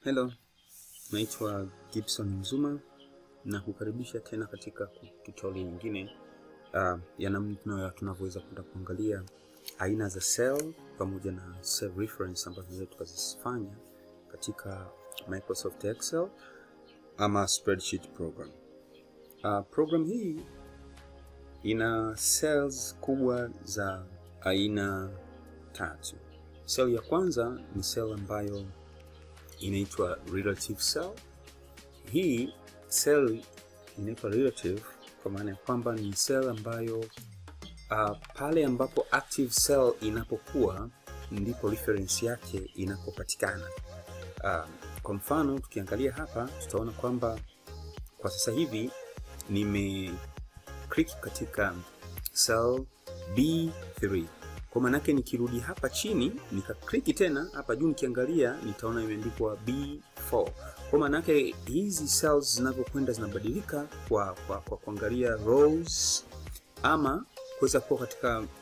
Hello, naitwa Gibson Mzuma na kukaribisha tena katika tutorial nyingine uh, ya namna tunavyoweza kwenda kuangalia aina za cell pamoja na cell reference ambazo tunaweza tukazifanya katika Microsoft Excel ama spreadsheet program. Uh, program hii ina cells kubwa za aina tatu. Cell ya kwanza ni cell ambayo inaitwa relative cell. Hii cell inaitwa relative kwa maana ya kwamba ni cell ambayo uh, pale ambapo active cell inapokuwa ndipo reference yake inapopatikana. Uh, kwa mfano tukiangalia hapa tutaona kwamba kwa sasa hivi nime click katika cell B3 kwa maanake nikirudi hapa chini nikakliki tena hapa juu nikiangalia nitaona imeandikwa B4. Kwa maanake hizi cells zinavyokwenda zinabadilika kwa, kwa, kwa kuangalia rows ama kuweza kuwa katika uh,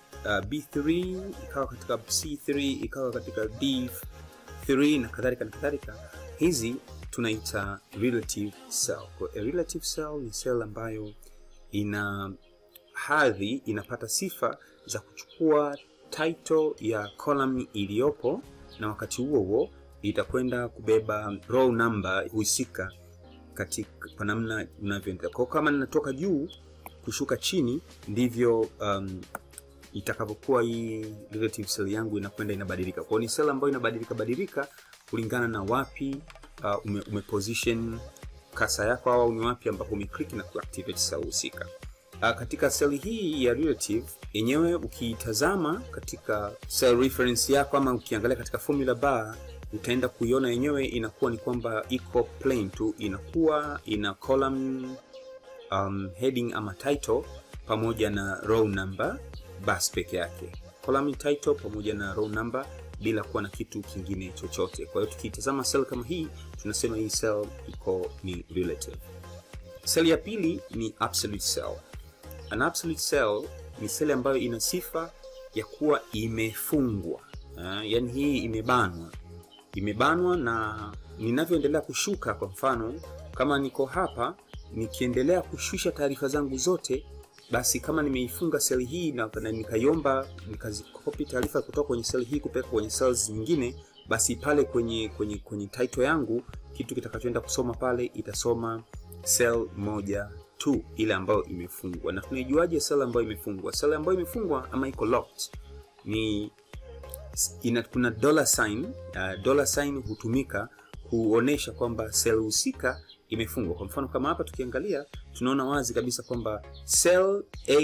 B3 ikawa katika C3 ikawa katika D3 na kadhalika na kadhalika. Hizi tunaita relative cell. Kwa a relative cell ni cell ambayo ina hadhi inapata sifa za kuchukua title ya column iliyopo na wakati huo huo itakwenda kubeba row number husika katika kwa namna unavyoendelea. Kwa kama ninatoka juu kushuka chini ndivyo um, itakavyokuwa hii relative cell yangu inakwenda inabadilika. Kwa ni cell ambayo inabadilika badilika kulingana na wapi uh, ume, ume position kasa yako au ni wapi ambapo umeclick na kuactivate cell husika. Uh, katika seli hii ya relative yenyewe ukiitazama katika cell reference yako ama ukiangalia katika formula bar utaenda kuiona yenyewe inakuwa ni kwamba iko plain tu, inakuwa ina column um, heading ama title pamoja na row number bas peke yake, column title pamoja na row number bila kuwa na kitu kingine chochote. Kwa hiyo tukiitazama cell kama hii tunasema hii cell iko ni relative. Cell ya pili ni absolute cell. An absolute cell ni seli ambayo ina sifa ya kuwa imefungwa. Uh, yani hii imebanwa, imebanwa na ninavyoendelea kushuka, kwa mfano kama niko hapa nikiendelea kushusha taarifa zangu zote, basi kama nimeifunga seli hii na, na nikaiomba nikazikopi taarifa kutoka kwenye seli hii kupeleka kwenye cells nyingine, basi pale kwenye kwenye kwenye title yangu kitu kitakachoenda kusoma pale itasoma cell moja tu ile ambayo imefungwa. Na tunaijuaje cell ambayo imefungwa? Cell ambayo imefungwa ama iko locked ni ina, kuna dollar sign. Uh, dollar sign hutumika kuonesha kwamba cell husika imefungwa. Kwa mfano kama hapa tukiangalia, tunaona wazi kabisa kwamba cell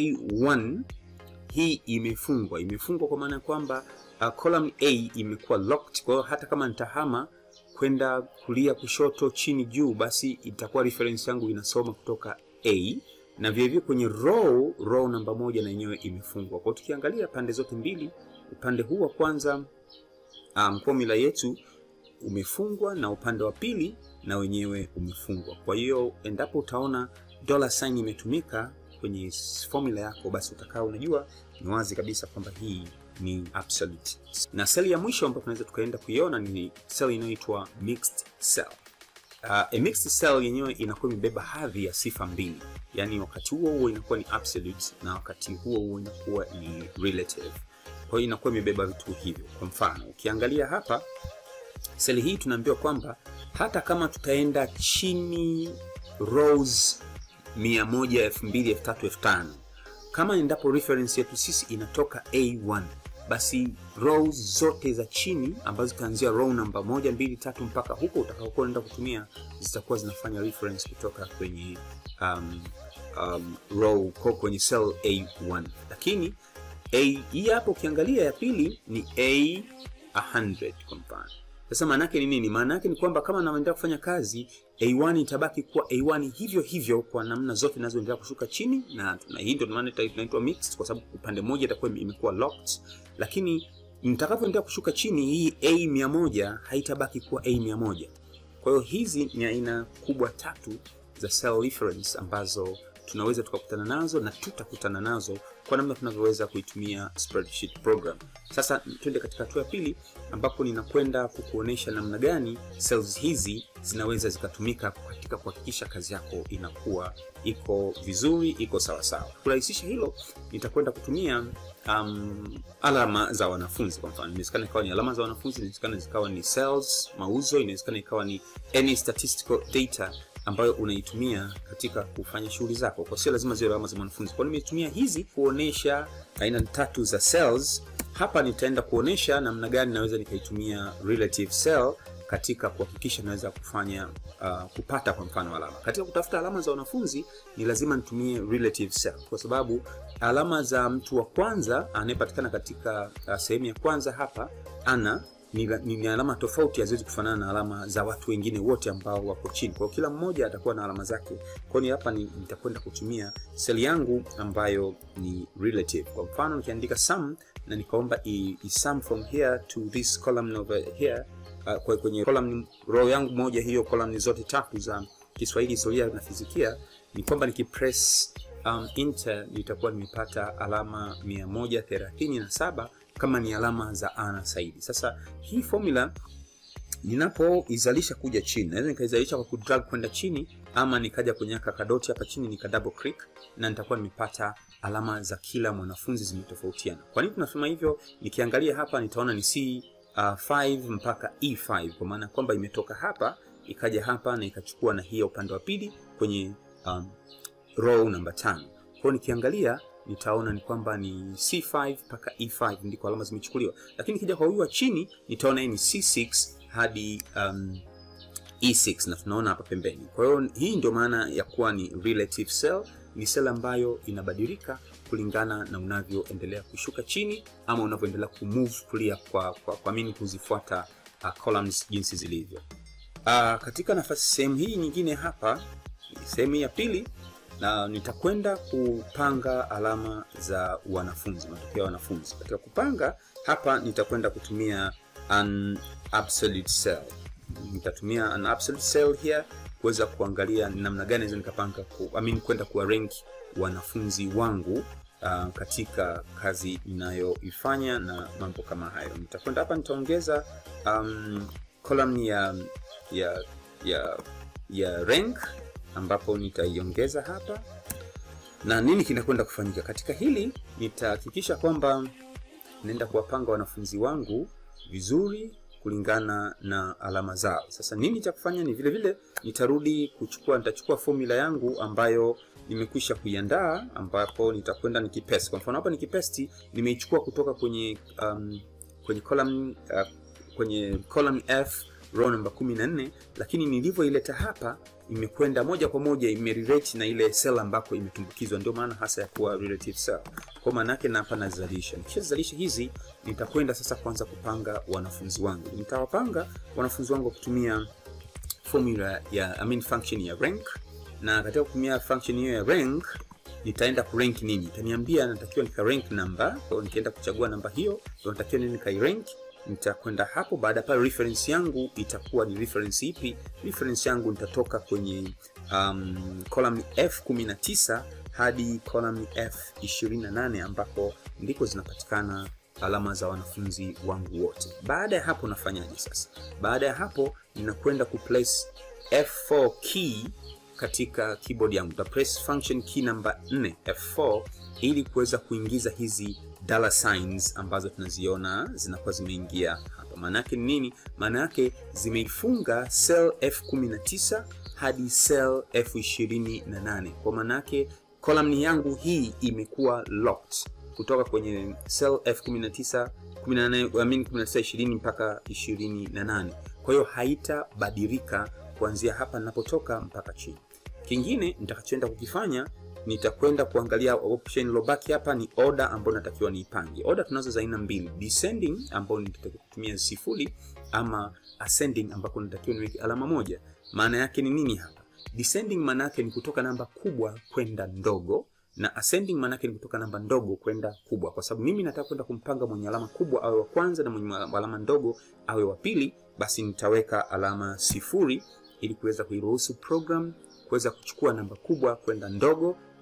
A1 hii imefungwa. Imefungwa kwa maana ya kwamba uh, column A imekuwa locked. Kwa hiyo hata kama nitahama kwenda kulia, kushoto, chini, juu, basi itakuwa reference yangu inasoma kutoka A na vilevile kwenye row row namba moja na yenyewe imefungwa. Kwa tukiangalia pande zote mbili, upande huu wa kwanza um, formula yetu umefungwa na upande wa pili na wenyewe umefungwa. Kwa hiyo endapo utaona dollar sign imetumika kwenye formula yako, basi utakaa unajua ni wazi kabisa kwamba hii ni absolute. Na seli ya mwisho ambayo tunaweza tukaenda kuiona ni seli inayoitwa mixed cell. Uh, a mixed cell yenyewe inakuwa imebeba hadhi ya sifa mbili, yaani wakati huo huo inakuwa ni absolute na wakati huo huo inakuwa ni relative. Kwa hiyo inakuwa imebeba vitu hivyo. Kwa mfano ukiangalia hapa seli hii tunaambiwa kwamba hata kama tutaenda chini rows 100, 2000, 3000, 5000 kama endapo reference yetu sisi inatoka A1 basi rows zote za chini ambazo zitaanzia row namba moja, mbili, tatu mpaka huko utakaokuwa unaenda kutumia zitakuwa zinafanya reference kutoka kwenye um, um, row kwa kwenye cell A1. Lakini A hii hapo ukiangalia ya pili ni A100 kwa mfano. Sasa maana yake ni nini? Maana yake ni kwamba kama naendelea kufanya kazi A1 itabaki kuwa A1 hivyo hivyo kwa namna zote zinazoendelea kushuka chini, na, na hii ndio maana inaitwa mixed, kwa sababu upande mmoja itakuwa imekuwa locked, lakini nitakapoendelea kushuka chini, hii A100 haitabaki kuwa A100. Kwa hiyo hizi ni aina kubwa tatu za cell reference ambazo tunaweza tukakutana nazo na tutakutana nazo kwa namna tunavyoweza kuitumia spreadsheet program. Sasa twende katika hatua ya pili, ambapo ninakwenda kukuonesha namna gani cells hizi zinaweza zikatumika katika kuhakikisha kazi yako inakuwa iko vizuri, iko sawasawa. Kurahisisha hilo, nitakwenda kutumia um, alama za wanafunzi. Kwa mfano, inawezekana ikawa ni alama za wanafunzi, inawezekana zikawa ni sales, mauzo, inawezekana ikawa ni any statistical data ambayo unaitumia katika kufanya shughuli zako, kwa sio lazima ziwe alama za mwanafunzi. Kwa nimetumia hizi kuonesha aina tatu za cells. Hapa nitaenda kuonesha namna gani naweza nikaitumia relative cell katika kuhakikisha naweza kufanya uh, kupata kwa mfano alama. Katika kutafuta alama za wanafunzi ni lazima nitumie relative cell, kwa sababu alama za mtu wa kwanza anayepatikana katika uh, sehemu ya kwanza hapa ana ni, ni, ni alama tofauti, haziwezi kufanana na alama za watu wengine wote ambao wako chini. Kwa kila mmoja atakuwa na alama zake. Kwa hiyo hapa nitakwenda kutumia seli yangu ambayo ni relative. Kwa mfano nikiandika sum na nikaomba i, i sum from here to this column over here uh, kwa kwenye column row yangu moja hiyo column zote tatu za Kiswahili, historia na fizikia, ni kwamba nikipress um, enter nitakuwa nimepata alama 137 kama ni alama za ana Saidi. Sasa hii formula ninapoizalisha kuja chini, naweza nikaizalisha kwa kudrag kwenda chini, ama nikaja kwenye kakadoti hapa chini nika double click na nitakuwa nimepata alama za kila mwanafunzi zimetofautiana. Kwa nini tunasema hivyo? Nikiangalia hapa nitaona ni C uh, 5 mpaka E5 kwa maana kwamba imetoka hapa ikaja hapa na ikachukua na hii upande wa pili kwenye um, row namba 5. Kwa nikiangalia nitaona ni kwamba ni C5 mpaka E5 ndiko alama zimechukuliwa, lakini kija kwa huyu wa chini nitaona ni C6 hadi um, E6 na tunaona hapa pembeni. Kwa hiyo hii ndio maana ya kuwa ni relative cell. Ni cell ambayo inabadilika kulingana na unavyoendelea kushuka chini ama unavyoendelea kumove kulia kwa, kwa, kwa mini kuzifuata uh, columns jinsi zilivyo. Uh, katika nafasi sehemu hii nyingine hapa, sehemu ya pili na nitakwenda kupanga alama za wanafunzi, matokeo ya wanafunzi. Katika kupanga hapa nitakwenda kutumia an absolute cell. Nitatumia an absolute cell here kuweza kuangalia namna gani naweza nikapanga ku, I mean, kwenda kuwa rank wanafunzi wangu uh, katika kazi ninayoifanya na mambo kama hayo. Nitakwenda hapa nitaongeza um, column ya ya ya ya rank ambapo nitaiongeza hapa na nini kinakwenda kufanyika katika hili. Nitahakikisha kwamba naenda kuwapanga wanafunzi wangu vizuri kulingana na alama zao. Sasa nini cha kufanya ni vile vile nitarudi kuchukua, nitachukua formula yangu ambayo nimekwisha kuiandaa, ambapo nitakwenda nikipaste. Kwa mfano hapa nikipesti, nimeichukua kutoka kwenye um, kwenye column uh, kwenye column F row namba 14 lakini nilivyoileta hapa imekwenda moja kwa moja imerelate na ile cell ambako imetumbukizwa, ndio maana hasa ya kuwa relative cell. Kwa maana yake na hapa nazalisha, nikishazalisha hizi nitakwenda sasa kwanza kupanga wanafunzi wangu. Nitawapanga wanafunzi wangu kutumia formula ya I mean function ya rank, na katika kutumia function hiyo ya rank nitaenda kurank nini, itaniambia natakiwa nika rank number. Kwa hiyo nikienda kuchagua namba hiyo, ndio natakiwa nini kai rank nitakwenda hapo. Baada pale reference yangu itakuwa ni reference ipi? Reference yangu nitatoka kwenye um, column F19 hadi column F28 ambapo ndiko zinapatikana alama za wanafunzi wangu wote. Baada ya hapo nafanyaje sasa? Baada ya hapo ninakwenda kuplace F4 key katika keyboard yangu. Ta press function key namba 4 F4 ili kuweza kuingiza hizi dollar signs ambazo tunaziona zinakuwa zimeingia hapa. Maana yake ni nini? Maana yake zimeifunga cell F19 hadi cell F28. Kwa maana yake column yangu hii imekuwa locked kutoka kwenye cell F19 18, I mean 19 20 mpaka 28. Kwa hiyo haitabadilika kuanzia hapa ninapotoka mpaka chini. Kingine nitakachoenda kukifanya nitakwenda kuangalia option ilobaki hapa ni order ambayo natakiwa niipange. Order tunazo za aina mbili, descending ambayo nitatakiwa kutumia sifuri ama ascending ambako natakiwa niweke alama moja. Maana yake ni nini hapa? Descending maana yake ni kutoka namba kubwa kwenda ndogo na ascending maana yake ni kutoka namba ndogo kwenda kubwa, kwa sababu mimi nataka kwenda kumpanga mwenye alama kubwa awe wa kwanza na mwenye alama ndogo awe wa pili, basi nitaweka alama sifuri ili kuweza kuiruhusu program kuweza kuchukua namba kubwa kwenda ndogo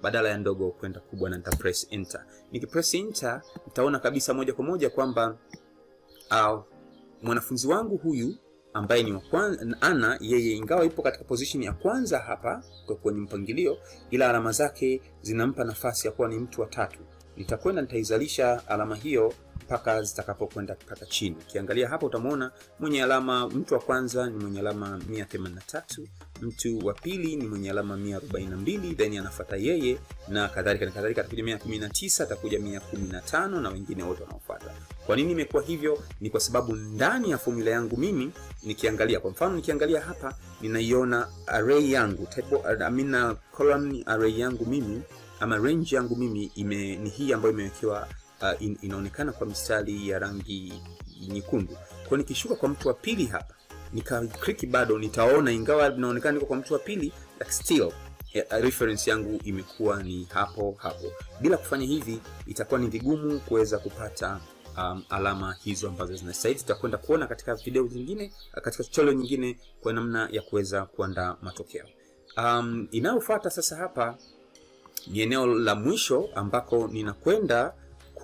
badala ya ndogo kwenda kubwa na nita press enter. Nikipress enter nitaona kabisa moja kwa moja kwamba uh, mwanafunzi wangu huyu ambaye ni wa kwanza Ana, yeye ingawa ipo katika position ya kwanza hapa kwa kwenye mpangilio, ila alama zake zinampa nafasi ya kuwa ni mtu wa tatu. Nitakwenda nitaizalisha alama hiyo mpaka zitakapokwenda mpaka chini. Ukiangalia hapa utamwona mwenye alama, mtu wa kwanza ni mwenye alama 183, mtu wa pili ni mwenye alama 142, then anafuata yeye na kadhalika na kadhalika, atakuja 119, atakuja 115 na wengine wote wanaofuata. Kwa nini imekuwa hivyo? Ni kwa sababu ndani ya formula yangu mimi nikiangalia, kwa mfano nikiangalia hapa ninaiona array yangu table, I mean column array yangu mimi ama range yangu mimi ime, ni hii ambayo imewekewa uh, in, inaonekana kwa mistari ya rangi nyekundu. Kwa nikishuka kwa mtu wa pili hapa nika click bado nitaona, ingawa inaonekana niko kwa mtu wa pili, like still yeah, reference yangu imekuwa ni hapo hapo. Bila kufanya hivi itakuwa ni vigumu kuweza kupata um, alama hizo ambazo zinastahili. Tutakwenda kuona katika video zingine, katika tutorial nyingine kwa namna ya kuweza kuandaa matokeo. Um, inayofuata sasa hapa ni eneo la mwisho ambako ninakwenda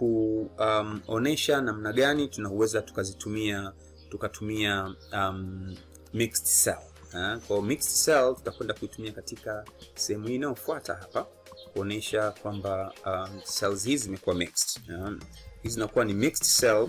kuonesha um, namna gani tunaweza tukazitumia tukatumia um, mixed cell. Uh, kwa mixed cell tutakwenda kuitumia katika sehemu hii inayofuata hapa kuonesha kwamba um, cells hizi zimekuwa mixed. Um, hizi zinakuwa ni mixed cell.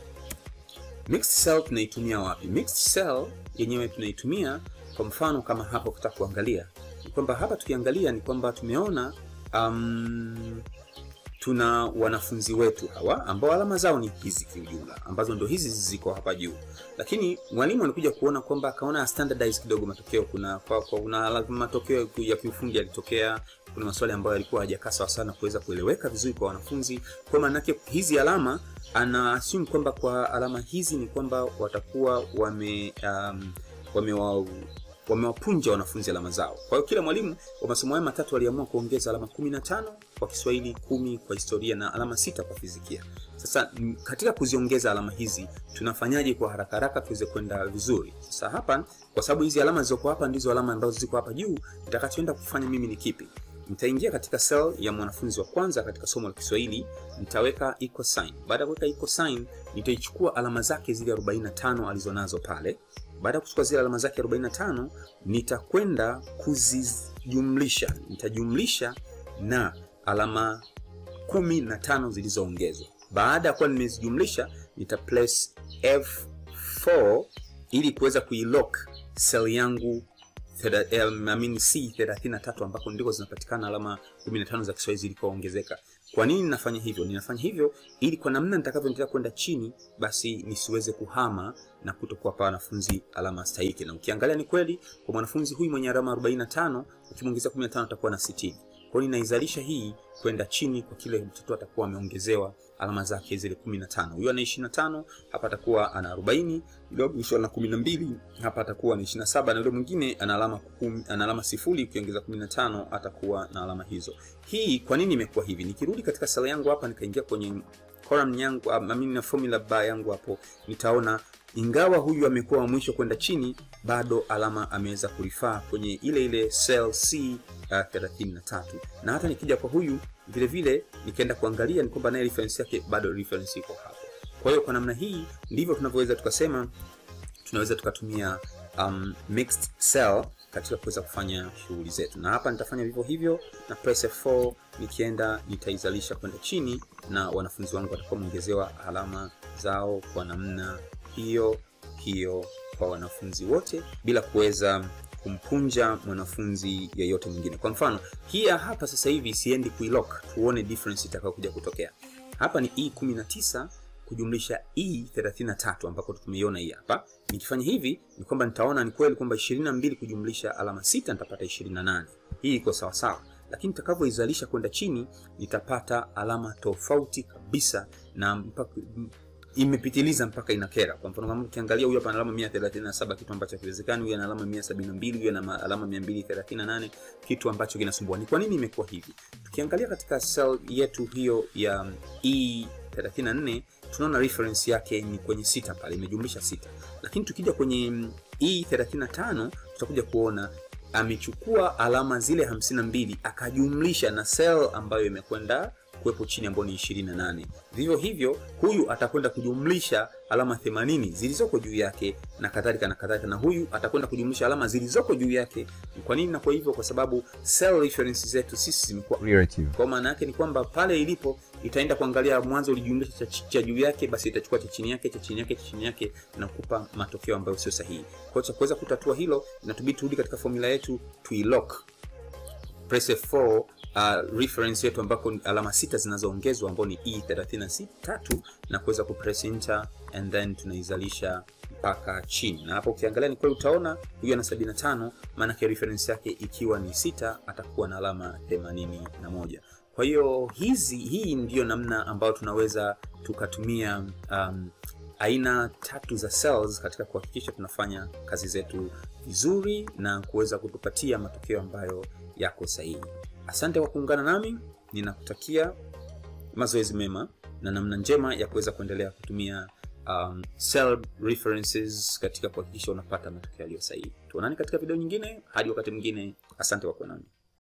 Mixed cell tunaitumia wapi? Mixed cell yenyewe tunaitumia kwa mfano kama hapa kutaka kuangalia ni kwamba hapa tukiangalia ni kwamba tumeona um, tuna wanafunzi wetu hawa ambao alama zao ni hizi kiujumla, ambazo ndo hizi ziko hapa juu, lakini mwalimu alikuja kuona kwamba akaona standardize kidogo matokeo. Kuna kwa, kwa, kuna matokeo ya kiufundi yalitokea, kuna maswali ambayo yalikuwa hajakaa sawa sana kuweza kueleweka vizuri kwa wanafunzi. Kwa maana yake hizi alama ana assume kwamba kwa alama hizi ni kwamba watakuwa wame um, wame wamewapunja wanafunzi alama zao. Kwa hiyo kila mwalimu wa masomo haya matatu aliamua kuongeza alama 15 kwa Kiswahili, kumi kwa historia na alama sita kwa fizikia. Sasa katika kuziongeza alama hizi tunafanyaje kwa haraka haraka tuweze kwenda vizuri? Sasa hapa, kwa sababu hizi alama zilizoko hapa ndizo alama ambazo ziko hapa juu, nitakachoenda kufanya mimi ni kipi? Nitaingia katika cell ya mwanafunzi wa kwanza katika somo la Kiswahili, nitaweka equal sign. Baada ya kuweka equal sign, nitaichukua alama zake zile 45 alizonazo pale baada ya kuchukua zile alama zake 45 nitakwenda kuzijumlisha, nitajumlisha na alama kumi na tano zilizoongezwa. Baada ya kuwa nimezijumlisha, nita place F4 ili kuweza kuilock cell yangu I mean C 33 ambako ndiko zinapatikana alama 15 za Kiswahili zilikoongezeka. Kwa nini ninafanya hivyo? Ninafanya hivyo ili kwa namna nitakavyoendelea kwenda chini, basi nisiweze kuhama na kutokuwapa wanafunzi alama stahiki. Na ukiangalia ni kweli, kwa mwanafunzi huyu mwenye alama 45 ukimwongezea 15 atakuwa na 60. Kwa hiyo ninaizalisha hii kwenda chini kwa kile mtoto atakuwa ameongezewa alama zake zile 15. Huyu ana 25, hapa atakuwa ana 40, yule mwisho ana 12, hapa atakuwa na 27 na yule mwingine ana alama 10, ana alama sifuri ukiongeza 15 atakuwa na alama hizo. Hii kwa nini imekuwa hivi? Nikirudi katika sala yangu hapa nikaingia kwenye column yangu, I mean na formula bar yangu hapo, nitaona ingawa huyu amekuwa wa mwisho kwenda chini, bado alama ameweza kurifaa kwenye ile ile cell C uh, 33 na hata nikija kwa huyu vile vile nikaenda kuangalia ni kwamba naye reference yake bado reference iko hapo. Kwa hiyo kwa namna hii ndivyo tunavyoweza tukasema tunaweza tukatumia um, mixed cell katika kuweza kufanya shughuli zetu, na hapa nitafanya vivyo hivyo na press F4, nikienda nitaizalisha kwenda chini, na wanafunzi wangu watakuwa wameongezewa alama zao kwa namna hiyo hiyo kwa wanafunzi wote bila kuweza kumpunja mwanafunzi yeyote mwingine. Kwa mfano hii hapa sasa hivi siendi kuilock, tuone difference itakayokuja kutokea. Hapa ni E19 kujumlisha E33 ambako tumeiona hii hapa. Nikifanya hivi ni kwamba nitaona ni kweli kwamba 22 kujumlisha alama 6 nitapata 28. Hii iko sawa sawa, lakini nitakavyoizalisha kwenda chini nitapata alama tofauti kabisa na mpaka imepitiliza mpaka inakera. Kwa mfano kama ukiangalia huyu hapa ana alama 137 kitu ambacho hakiwezekani, huyu ana alama 172, huyu ana alama 238 kitu ambacho kinasumbua. Ni kwa nini imekuwa hivi? Tukiangalia katika cell yetu hiyo ya E34 tunaona reference yake ni kwenye sita pale, imejumlisha sita, lakini tukija kwenye E35 tutakuja kuona amechukua alama zile 52 akajumlisha na cell ambayo imekwenda kuwepo chini ambayo ni 28. Vivyo hivyo huyu atakwenda kujumlisha alama 80 zilizoko juu yake na kadhalika na kadhalika, na huyu atakwenda kujumlisha alama zilizoko juu yake. Kwa nini? Na kwa hivyo kwa sababu cell reference zetu sisi zimekuwa relative kwa maana yake ni kwamba pale ilipo itaenda kuangalia mwanzo ulijumlisha cha, chi- cha juu yake, basi itachukua cha chini yake cha chini yake cha chini yake na kupa matokeo ambayo sio sahihi. Kwa hiyo cha kuweza kutatua hilo, inatubidi turudi katika formula yetu tuilock press F4 uh, reference yetu ambako ni alama sita zinazoongezwa ambao ni E33 na kuweza kupress enter and then tunaizalisha mpaka chini, na hapo ukiangalia ni kweli utaona huyu ana 75, maana yake reference yake ikiwa ni sita atakuwa na alama 81. Kwa hiyo hizi hii ndiyo namna ambayo tunaweza tukatumia um, aina tatu za cells katika kuhakikisha tunafanya kazi zetu vizuri na kuweza kutupatia matokeo ambayo yako sahihi. Asante kwa kuungana nami, ninakutakia mazoezi mema na namna njema ya kuweza kuendelea kutumia um, cell references katika kuhakikisha unapata matokeo yaliyo sahihi. Tuonane katika video nyingine, hadi wakati mwingine. Asante kwa kuwa nami.